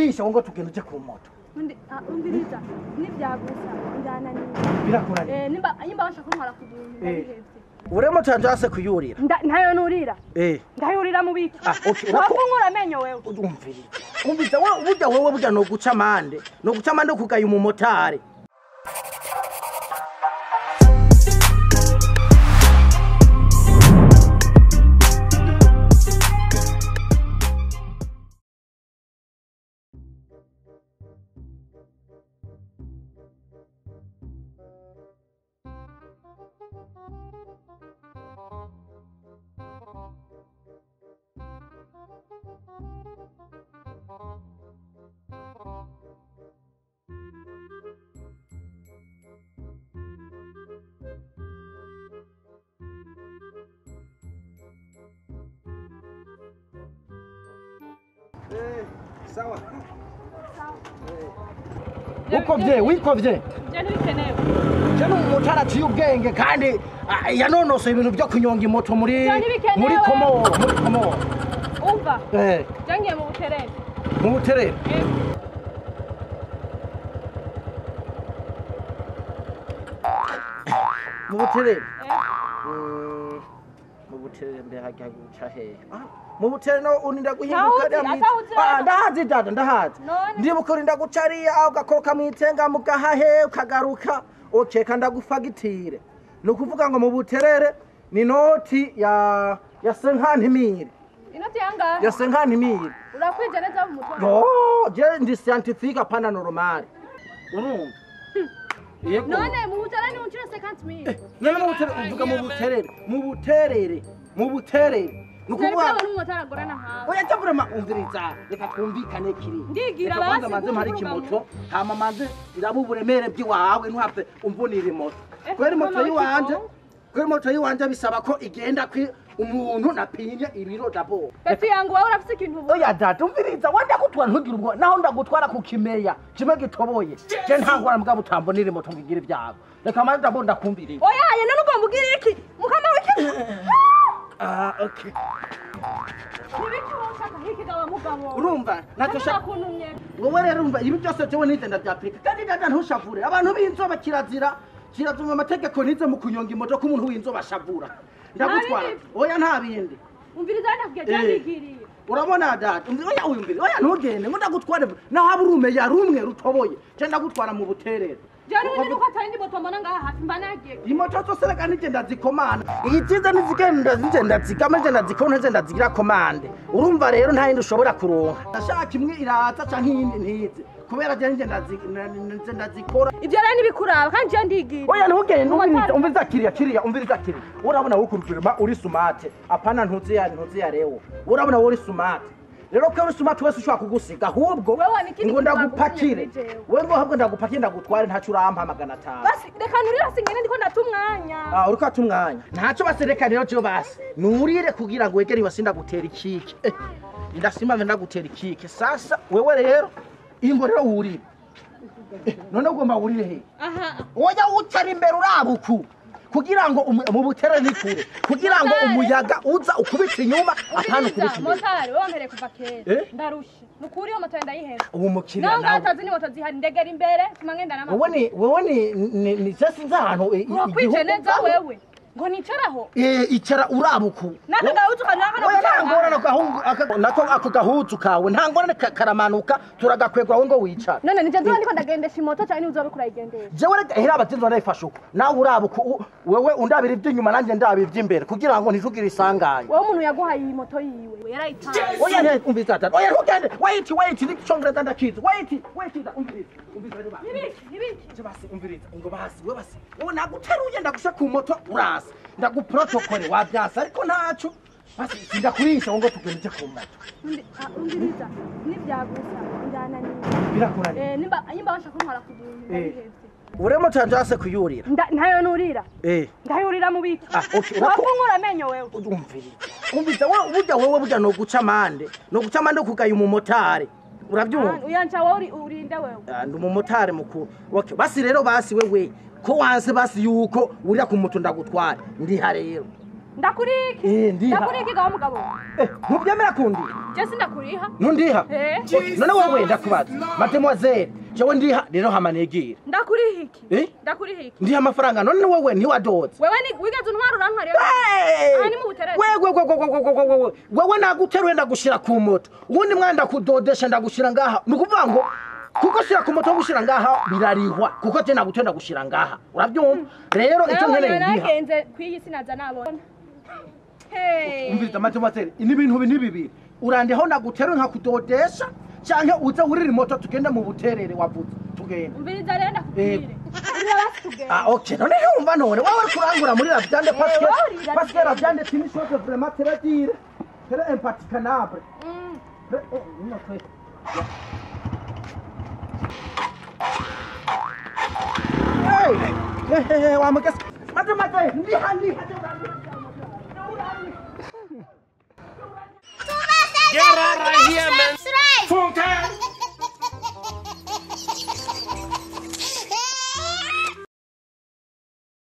ndakurisha ngo tugenda uje ku moto undi ah, umviriza nivyagusa ndananiwe birakunaniye eh nimba nimba bashaka kuntwara ku buntu ndabihevye uremo canje hase kuyurira Nda- ntayo nurira eh ndayurira mu biki Ah, okay, urako- wakunkura amenyo wewe umviriza umviriza we burya wewe burya no guca amande no guca amande kugaya umumotari sawa ukovye wikovye je ntibikenewe je ni umumotari aciye ubwenge kandi ah, yanonosoye ibintu byo kunyonga imoto muri Vyo ntibikenewe. muri komoro muri komoro umva eh je ngiye mu buterere mu buterere Eh, mu buterere eh. Mm, mu buterere mbe hajya guca hehe Ah, mu buterere no uninda guhinguka Ntawuzi, ariya mwite- atawuzi Ah, rero. ndahazi dada ndahazi None? ndibuka urinda guca ariya ugakoroka mu itenga mugahahe ukagaruka okeka ndagufagitire ni ukuvuga ngo mu buterere ni noti ya ya senkantimire inoti yangahe ya senkantimire urakwije neza mu mutwe yo je ndi scientifique apana normale urumva yego none mu buterere ni uncira 50000 none mu buterere uvuga mu buterere mu buterere mu buterere ni Sinari ukuvuga kubona umumotari agorana nkawe oya cyo vrema umviriza reka twumvikane kiri Ndigira Reka kwanza basi, manze mpari kuvuga kimoto hama manze iraba uburemere bw'iwawe ntuhave umvunira imoto Eh, kweri moto mama yiwanje w'ikigo. kweri moto yiwanje bisaba ko igenda kwi umuntu napimye ibiro dabo Pepi yangu wowe urafise ikintu ubu oya data umviriza wanda gutwara ntugire ubwo naho ndagutwara ku kimeya kimwe gitoboye je ntangwara mbwa butambonira imoto ngigira ibyago reka manze ndabo ndakumviriza oya ye none ugomba ugira iki mukama w'iki ah okay nibiki wowe ushaka hiki gawa mugabo urumva ntacyo Hanyuma shaka kuntumye wowe rero umva ibi byose jewe nigenda bya afurika kandi dada ntushavure abantu b'inzoba kirazira kirazuma amategeko nize mu kunyonga imoto ko umuntu w'inzoba ashavura ndagutwara bindi. oya nta bindi umviriza nakubwiye Eh. cyangigiriye urabona dada umvi oya uyumvire oya ntugende ngo ndagutware naho haba urumeya rumwe rutoboye je ndagutwara mu buterere jari undi nuko atari ndi moto mbona ngaha hafi mba nagiye imoto zose reka nigenda zikomanda iziza nizigenda zigenda zigama zigenda zikona zigenda zigira komande urumva rero nta yindi ushobora kuronka ndashaka imwe iraza canke iyindi ntize kubera je ngenda zi- na- na- ngenda zikora ivyo rero ntibikuraba kandi je ndigiriye oya ntugende Umumotari- umviriza umviriza kiriya kiriya umviriza kiriya urabona wowe kurupirima uri sumate apana ntuzi ya ntuzi ya rewo urabona wowe uri sumate rero ko uri sumate wese ushobora kugusiga ahubwo Wewe ni ikindi ngo kintu ndagupakire bagufashije jewe. wewe ngo ahubwo ndagupakire ndagutware ntacyo urampa magana atanu basi reka nurira singene ndiko ndata umwanya Ah, uriko ata umwanya ntacyo basereka rero cyo basi nurire kugira ngo wegere ibasi ndagutera ikike Eh, ndasimame ndagutera ikike sasa wewe rero ingo rero wurire Eh, none ugomba wurire he aha oya utari imbere urabuku kugira ngo umu- mu butere ni kure kugira ngo Motari. umuyaga uza ukubita inyuma apana ukubita umviriza imbere motari wewe wampereye kuva kera Eh? ndarusha nukuri iyo moto ndayiheza ubu mukiriya naho ngaho nawe atazi ni moto zihari ndegera imbere tuma ngenda wowe n'amaguru ni wowe ni ni ni se sinzi ahantu eh, urakwije neza igihugu- wewe ngo nicaraho Eh, icara urabuku n'aka gahuzu kaje n'aka oya nta ngorane gahungu aka- nako ako gahuzu kawe nta ngorane ka- karamanuka turagakwegwa wowe ngo wicara none nije nzoba ndiko ndagendesha imoto cyane uzobe kurayigendesha jewe reka hera abagenzi barayifasha uko nawe urabuku u- wewe undabira iby'inyuma nanjye ndabira iby'imbere kugira ngo ntitugire isanganya wowe umuntu yaguhaye iyi moto yiwe yarayitaye oya nte umviriza tata oya ntugende wait wait n'icyongereza ndakizi wait wait da- umviriza umviriza rero basi. nibiki nibiki Je basi umviriza ngo basi we basi wowe naguteruye ndagusha ku moto urasa ndaguprotokole wabyasa ariko ntaco basi sindakurisha ngo tugende uje ku moto Undi- ah, umviriza nivyagusa ndananiwe birakunaniye Eh, nimba nimba bashaka kuntwara ku buntu ndabihevye uremo canje hase kuyurira Nda- ntayo nurira eh ndayurira mu biki Ah, okay, urako- wakunkura amenyo wewe umviriza umviriza we burya wewe burya no guca amande no guca amande kugaya umumotari urabyumva uyanca wowe uri- urinde wewe Ah, ndi umumotari mukuru okay basi rero basi wewe ko wanse basi yuko urira ku moto ndagutwara ndiha rero ndakuriki Eh, ndiha. ndakuriki gawa mugabo Eh, ntubyemera kundiha je sindakuriha ntundiha Eh. Okay, none wowe ndakubaza mademoiselle jewe ndiha rero hama negire ndakuriha iki Eh? ndakuriha iki ndiha amafaranga none wowe ntiwadoze wewe ni wigeze untwara urantwariye Hey! aha ni mu buterere wewe wewe wewe wewe wewe wewe naguteruye ndagushira ku moto ubundi mwana ndakudodesha ndagushira ngaha ni ukuvuga ngo kuko shira ku moto wo gushira ngaha birarihwa kuko je naguteruye ndagushira ngaha urabyumva rero icyo nawe nkeneye ndiha nagenze kw'iyi sinaza nabona Hey. umviriza mademoiselle ni ibintu bi- ni bibiri urandiho naguteruye nkakudodesha canke uze wurira imoto tugende mu buterere wavuze tugende umviriza rero ndakubwire urira basi tugende Ah, ok. None ntumva none wowe kurangura muri Ravyande parce que wowe urira parce que Ravyande c'est une chose vraiment très dire très impraticanable. Mm. Très- eh, non, très- Hey, hey, hey, wa mukes. Mate mate, ndi handi hadi